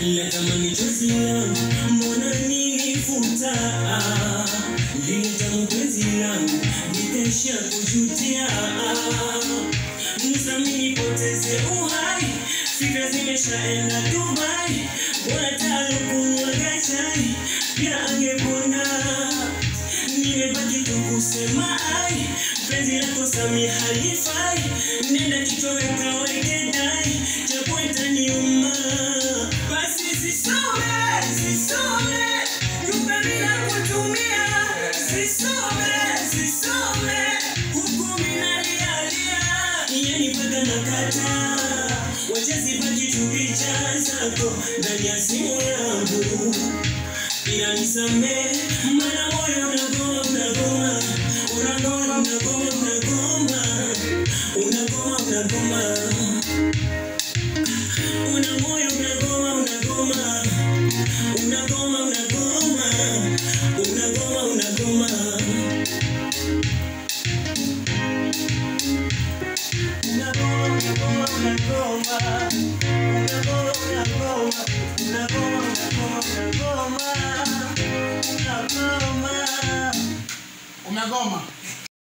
natamani chozi langu mbona nilifuta linitamu penzi langu nitaisha kujutia msamini poteze uhai fikra zimeshaenda dubai bora talukunywa gachai pia angepona nimebaki tu kusema ai penzi lako sami halifai nenda kitoweka wekedai japo itaniuma basi sisome sisome yupe bila kutumia sisome sisome huku minalialia yani mpaka nakata wachezi baki tu picha zako ndani ya simu yangu ila nisamee mana moyo unagoma unagoma unagoma unagoma unagoma unagoma unagoma una moyo unagoma unagoma unagoma unagoma unagoma unagoma unagoma unagoma unagoma unagoma unagoma unagoma unagoma unagoma Umegoma.